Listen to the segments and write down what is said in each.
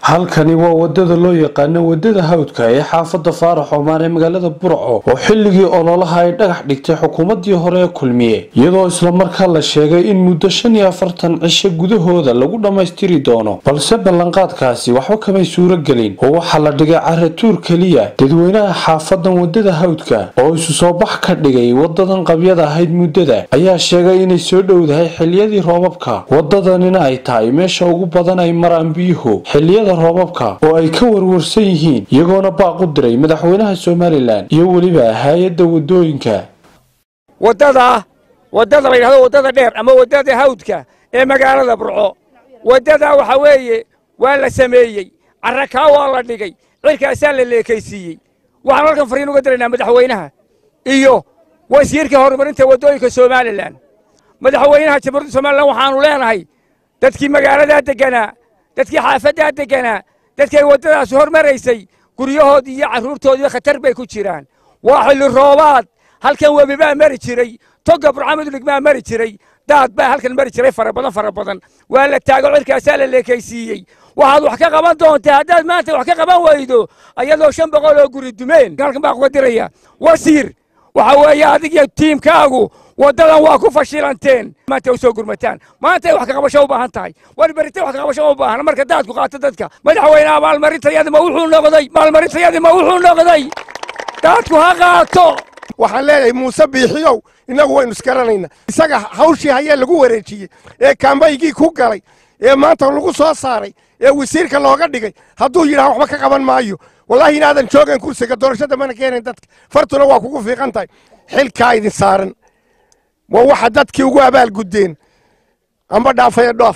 halkani waa wadada loo yaqaano wadada hawdka ee xaafada faarax oomaan ee magaalada burco oo xilligii ololaha ay dhagax dhigtay xukuumadii hore ee kulmiye iyadoo islamarkaa la sheegay in muddo shan iyo afartan cisho gudahooda lagu dhammaystiri doono balse ballanqaadkaasi waxba kamay suuro gelin oo waxaa la dhigay caratuur keliya dadweynaha xaafadan wadada hawdka oo isu soo bax ka dhigay wadadan qabyada ahayd muddada ayaa sheegay inay soo dhowdahay xiliyadii roobabka wadadanina ay tahay meesha ugu badan ay maraan biyuhu xiliyada roobabka oo ay ka warwarsan yihiin iyagoona baaq u diray madaxweynaha somalilan iyo weliba hay-adda wadooyinka wadada wadada la yidhahdo wadada dheer ama wadada hawdka ee magaalada burco wadada waxa weeye waa la sameeyey carrakaa waa la dhigay cirkaasaa la leekaysiiyey waxaan halkan fariin uga diraynaa madaxweynaha iyo wasiirka horumarinta waddooyinka somalilan madaxweynaha jamhuuriyadda somalilan waxaanu leenahay dadkii magaaladaa degganaa dadkii xaafaddaa degganaa dadkay waddadaas hormaraysay guryahoodii iyo carruurtoodiiba khatar bay ku jiraan waa xilli roobaad halkan webi baa mari jiray togga burcamudlig baa mari jiray daad baa halkan mari jiray fara badan fara badan waa la taago cirkaasaa la leekaysiiyey waxaad wax ka qaban doontaa haddaad maanta wax ka qaban weydo ayadoo shan boqol oo guri dumeen halkan baa kuga diraya wasiir waxa weeye adig iyo tiimkaagu waddadan waa ku fashilanteen maanta u soo gurmataan maantay wax ka qabasho u baahan tahay war berite wax ka qabasho u baahan marka daadku qaato dadka madaxweynaha maalmarintayadi ma wuxuu noqday maalmarintayadi ma wuxuu noqday daadku ha qaato waxaan leeyahay muuse biixiyow innagu waynu isgaranaynaa isaga hawshii hayee lagu wareejiyey ee kaambaygii ku galay ee maanta lagu soo saaray ee wasiirka looga dhigay hadduu yidhaha waxba ka qaban maayo wallaahi inaadan joogayn kursiga doorashada mana keenayn dadka fartuna waa kugu fiiqan tahay xilkaa idin saaran waa waxa dadkii ugu abaalguddeen amba dhaafaya dhoof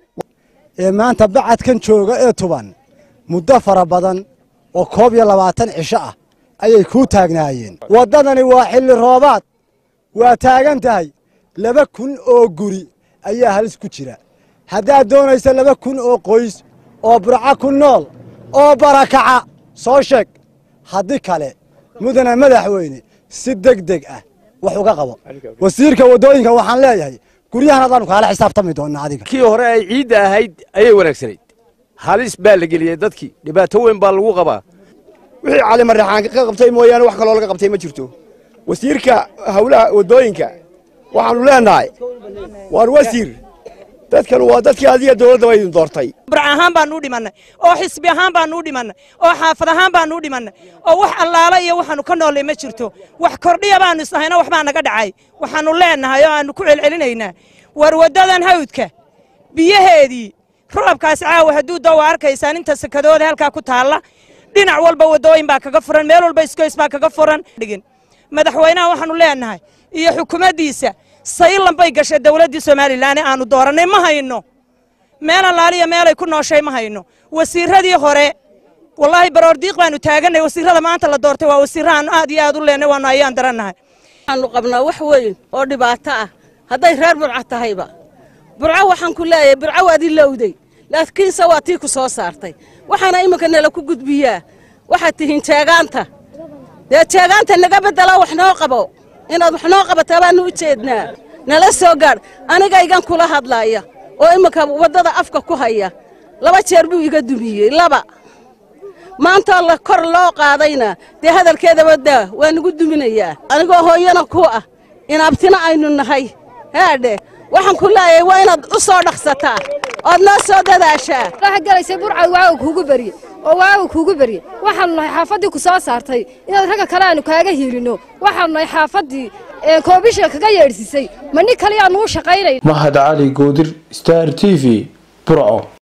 ee maanta bacadkan jooga ee tuban muddo fara badan oo koob iyo labaatan cisho ah ayay kuu taagnaayeen waddadani waa xilli roobaad waa taagan tahay laba kun oo guri ayaa halis ku jira haddaad doonaysa laba kun oo qoys oo burco ku nool oo barakaca soo sheeg haddii kale mudane madaxweyne si deg deg ah wax uga qabo wasiirka waddooyinka waxaan leeyahay guryahan adaanu kaala xisaabtami doonnaa adiga kii hore ay ciidda ahayd ayay wanaagsanayd halis baa la geliyey dadkii dhibaato weyn baa lagu qabaa wixii cali marraxaan ka qabtay mooyaane wax kaloo laga qabtay ma jirto wasiirka hawlaha waddooyinka waxaannu leenahay waan wasiir dadkan waa dadkii adiga dawladda ba idin doortay burc ahaan baanu u dhimannay oo xisbi ahaan baanu u dhimannay oo xaafad ahaan baanu u dhimannay oo wax allaala iyo waxaanu ka noollay ma jirto wax kordhiya baanu isnahayna waxbaa naga dhacay waxaannu leenahay oo aannu ku celcelinaynaa war waddadan hawdka biyaheedii roobkaas caawa hadduu doo arkaysaan inta sakadooda halkaa ku taalla dhinac walba waddooyin baa kaga furan meel walba iskoys baa kaga furan dhigin madaxweynaha waxaannu leenahay iyo xukuumaddiisa saylan bay gashay dawladdii somalilan ee aanu doorannay ma hayno meel allaaliya meelay ku nooshay ma hayno wasiirradii hore wallaahi baroordiiq baanu taaganay wasiirrada maanta la doortay waa wasiirra aanu aad iyo aad u leenay waanu ayaan darannahay waxaanu qabnaa wax weyn oo dhibaato ah hadday reer burco tahayba burco waxaan ku leeyahay burco waad i lowday laakiinse waa tii ku soo saartay waxaana iminka nala ku gudbiyaa waxaad tihiin jeegaanta dee jeegaanta naga beddela wax noo qabo inaad wax noo qabataa baanu u jeednaa nala soo gaadh anigaygan kula hadlaaya oo iminka waddada afka ku haya laba jeer buu iga dumiyey laba maantoo la kor loo qaadayna dee hadalkeedaba daa waa nagu duminayaa anigoo hooyana ku ah inaabtina aynu nahay haadhe waxaan ku leeyahay waa inaad u soo dhaqsataa ood noo soo dadaashaa waxaad gelaysay burcad waaga kuugu berye oo waaga kuugu berye waxaannu nahay xaafaddii ku soo saartay inaad ragga kale aanu kaaga hiilinno waxaannu nahay xaafaddii koobisha kaga yeedhsiisay ma nin kaliyaannu u shaqaynay mahad cali goodir star t v burco